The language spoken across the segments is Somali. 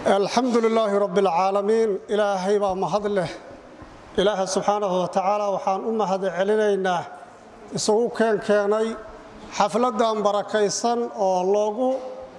alxamdu lilaahi rabbi alcaalamiin ilaahay baa mahad leh ilaaha subxaanahu wa tacaala waxaan u mahad celinaynaa isugu keenkeenay xafladdan barakaysan oo loogu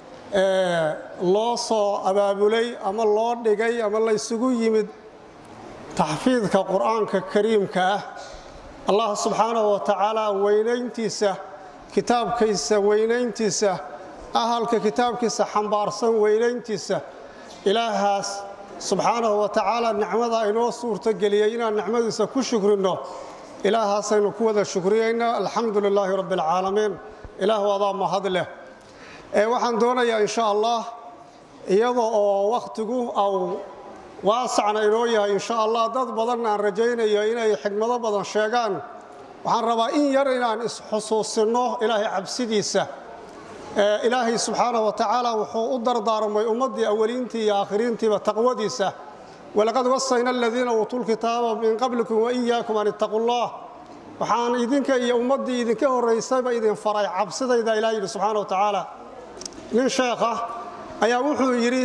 loo soo abaabulay ama loo dhigay ama laysugu yimid taxfiidka qur'aanka kariimka ah allah subxaanahu wa tacaala weynayntiisa kitaabkiisa weynayntiisa ahalka kitaabkiisa xambaarsan weynayntiisa ilaahaas subxaanahu wa tacaala nicmada inoo suurtogeliyey inaan nicmadiisa ku shukrinno ilaahaasaynu ku wada shukriyaynaa alxamdu lilaahi rabbi alcaalamiin ilaah adaa mahad leh waxaan doonayaa insha allah iyada oo wakhtigu aw waasacna inoo yahay insha allah dad badan aan rajaynayo inay xigmado badan sheegaan waxaan rabaa in yar inaan isxusuusinno ilaahay cabsidiisa ilaahay subxaanahu wa tacaala wuxuu u dardaarmay ummaddii awaliintii iyo aakhiriintiiba taqwadiisa walaqad wasayna aladiina uutuu lkitaaba min qablikum waiyaakum an ittaquu llah waxaan idinka iyo ummaddii idinka horraysayba idin faray cabsidayda ilah yidhi subxaana wa tacaala nin sheekha ayaa wuxuu yidhi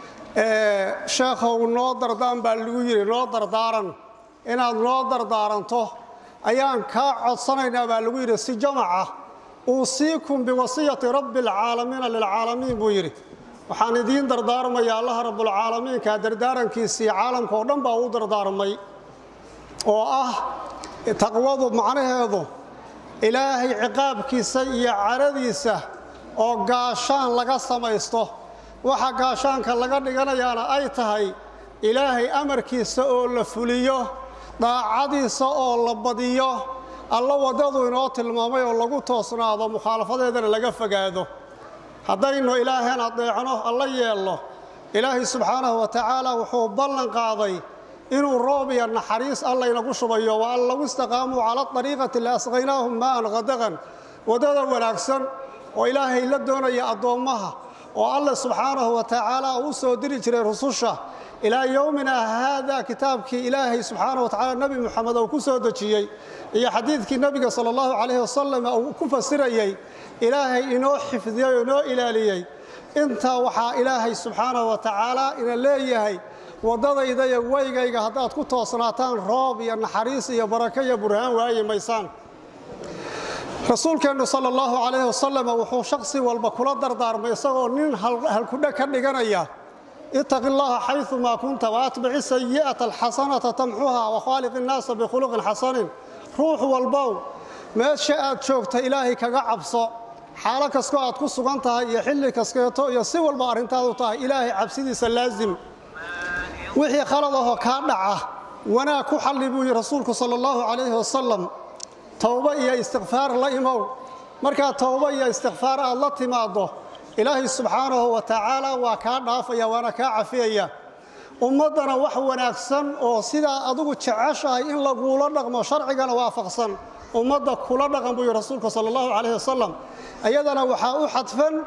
sheekhow noo dardaan baa lagu yidhi noo dardaaran inaad noo dardaaranto ayaan kaa codsanaynaa baa lagu yidhi si jamaca uusiikum biwasiyati rabbi alcaalamiina lilcaalamiin buu yidhi waxaan idiin dardaarmaya allaha rabbulcaalamiinka dardaarankiisii caalamka oo dhan baa u dardaarmay oo ah taqwadu macnaheedu ilaahay ciqaabkiisa iyo caradiisa oo gaashaan laga samaysto waxa gaashaanka laga dhiganayaana ay tahay ilaahay amarkiisa oo la fuliyo daacadiisa oo la badiyo alla waddadu inoo tilmaamay oo lagu toosnaado mukhaalafadeedana laga fogaado haddaynu ilaaheen adeecno alla yeelno ilaahay subxaanahu wa tacaala wuxuu ballan qaaday inuu roob iyo naxariis allaynagu shubayo wa an lagu istaqaamuu cala ariiqati la asqaynaahum maa'an qadaqan waddada wanaagsan oo ilaahay la doonaya addoommaha oo alle subxaanahu wa tacaala uu soo diri jiray rususha ilaa yowmina haada kitaabkii ilaahay subxaana wa tacala nebi muxamed uu ku soo dejiyey iyo xadiidkii nebiga sala allahu calayhi wasalam uu ku fasirayey ilaahay inoo xifdiyey oo inoo ilaaliyey intaa waxaa ilaahay subxaanahu wa tacaala ina leeyahay waddadayda iyo weygayga haddaad ku toosnaataan roob iyo naxariis iyo barako iyo burhaan waayi maysaan rasuulkeennu sala allahu calayhi wasalam wuxuu shaksi walba kula dardaarmay isagoo nin halkudhe ka dhiganaya itaqi llaha xayumaa kunta waatbici sayi'ata alxasanata tamxuha wakhaaliq innaasa bikhuluqin xasanin ruux walbow meesha aad joogta ilaahay kaga cabso xaalo kastoo aad ku sugan tahay iyo xilli kaskeeto iyo si walba arrintaadu tahay ilaahay cabsidiisa laasim wixii khalad ahoo kaa dhaca wanaag ku xalli buu yihi rasuulku sala allahu calayhi wasalam towbo iyo istikfaar la imow markaa towbo iyo istikfaar aad la timaaddo ilaahay subxaanahu wa tacaala waa kaa dhaafaya waana kaa cafiyaya ummaddana wax wanaagsan oo sidaa adugu jeceshahay in laguula dhaqmo sharcigana waafaqsan ummadda kula dhaqan buu yihi rasuulku sala allahu calayhi wasalam iyadana waxaa u xadfan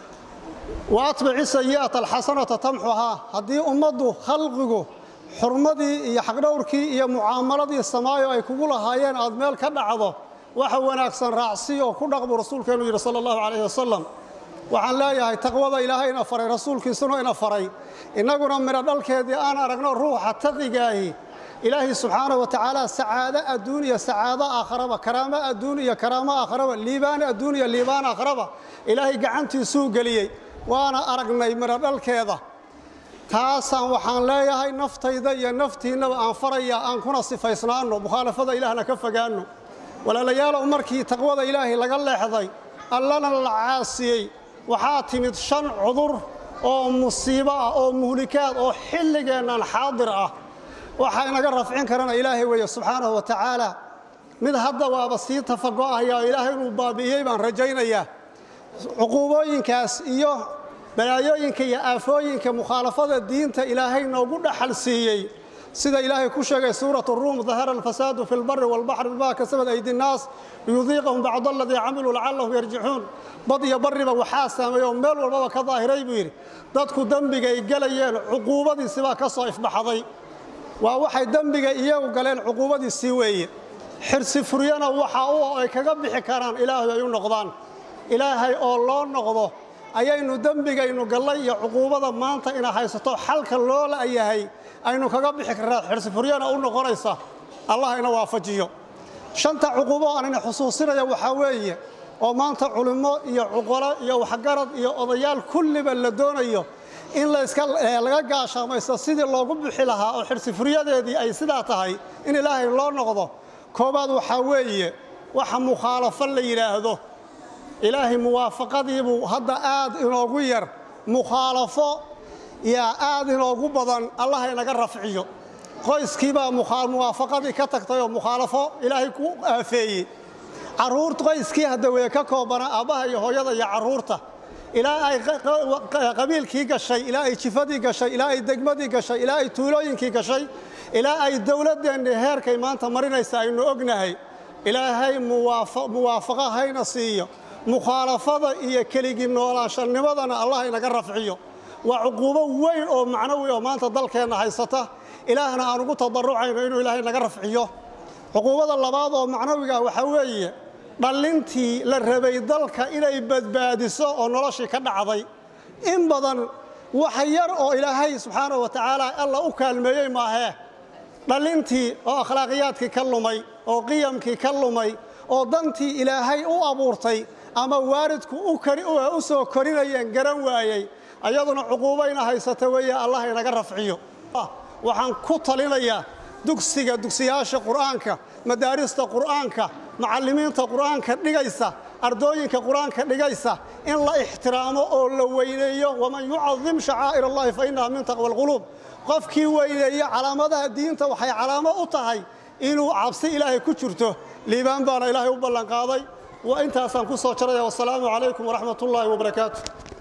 wa atbici sayi'ata alxasanata tamxuhaa haddii ummaddu khalqigu xurmadii iyo xaqdhowrkii iyo mucaamaladii samaayo ay kugu lahaayeen aad meel ka dhacdo waxa wanaagsan raacsi oo ku dhaq buu rasuulkeenu yidhi sala allahu calayhi wasalam waxaan leeyahay taqwada ilaahay ina faray rasuulkiisuna ina faray innaguna midho dhalkeedii aan aragno ruuxa taqigaahi ilaahay subxaanahu wa tacaala sacaado adduun iyo sacaado aakharaba karaamo adduun iyo karaamo aakharaba liibaan adduun iyo liibaan aakharaba ilaahay gacantiisuu geliyey waana aragnay midho dhalkeeda taasaan waxaan leeyahay naftayda iyo naftiinnaba aan faraya aan kuna sifaysnaanno mukhaalafada ilaahna ka fogaanno walaalayaalow markii taqwada ilaahay laga leexday allana la caasiyey waxaa timid shan cudur oo musiibo ah oo muhlikaad oo xilligeennan xaadir ah waxaa inaga rafcin karana ilaahay weeye subxaanahu wa tacaala mid hadda waaba sii tafago'ahaya oo ilaahay inuu baabi'iyey baan rajaynayaa cuquubooyinkaas iyo balaayooyinka iyo aafooyinka mukhaalafada diinta ilaahay noogu dhaxal siiyey sida ilaahay ku sheegay suurat ruum dahara alfasaadu fi lbari walbaxri bimaa kasabad aydi nnaas liyudiiqahum bacd aladii camiluu lacallahum yarjicuun bad iyo barriba waxaa saameeyey oo meel walbaba ka daahiray buu yidhi dadku dembigay gelayeen cuquubadiisibaa ka soo ifbaxday waa waxay dembiga iyagu galeen cuquubadiisii weeye xirsi furyana waxa u ay kaga bixi karaan ilaahay ay u noqdaan ilaahay oo loo noqdo ayaynu dembigaynu gallay iyo cuquubada maanta ina haysato xalka loo la'yahay aynu kaga bixi karnaa xirsifuryana u noqonaysa allah ina waafajiyo shanta cuquubo aan ina xusuusinaya waxaa weeye oo maanta culimmo iyo cuqolo iyo waxgarad iyo odayaal kulliba la doonayo in laga gaashaamaysto sidii loogu bixi lahaa oo xirsifuryadeedii ay sidaa tahay in ilaahay loo noqdo koobaad waxaa weeye waxa mukhaalafo la yidhaahdo ilaahay muwaafaqadiibuu hadda aad inoogu yar mukhaalafo yaa aad inoogu badan allah inaga rafciyo qoyskiibaa muwaafaqadii ka tagtay oo mukhaalafo ilaahay ku aafeeyey caruur qoyskii hadda weye ka koobana aabbaha iyo hooyada iyo carruurta ilaa ay qabiilkii gashay ilaa ay jifadii gashay ilaa ay degmadii gashay ilaa ay tuulooyinkii gashay ilaa ay dowladdeenni heerkay maanta marinaysa aynu ognahay ilaahay muwaafaqo hayna siiyo mukhaalafada iyo keligii noolaashanimadana allah inaga rafciyo waa cuquubo weyn oo macnawi oo maanta dalkeenna haysata ilaahna aan ugu tadarrucayno inuu ilaahay naga rafciyo cuquubada labaad oo macnawiga waxaa weeye dhallintii la rabay dalka inay badbaadiso oo noloshii ka dhacday in badan wax yar oo ilaahay subxaana wa tacaala alla u kaalmeeyey maahee dhallintii oo akhlaaqiyaadkii ka lumay oo qiyamkii ka lumay oo dantii ilaahay u abuurtay ama waalidku u soo korinayeen garan waayey ayaduna cuquubayna haysata weeye allah inaga rafciyo waxaan ku talinayaa dugsiga dugsiyaasha qur'aanka madaarista qur'aanka macallimiinta qur'aanka dhigaysa ardooyinka qur'aanka dhigaysa in la ixtiraamo oo la weyneeyo waman yucadim shacaa'ir allahi fa innaha min taqwa alquluub qofkii weyneeya calaamadaha diinta waxay calaamo u tahay inuu cabsi ilaahay ku jirto liibaan baana ilaahay u ballanqaaday wa intaasaan ku soo jaraya wasalaamu calaykum waraxmat ullaahi wabarakaatu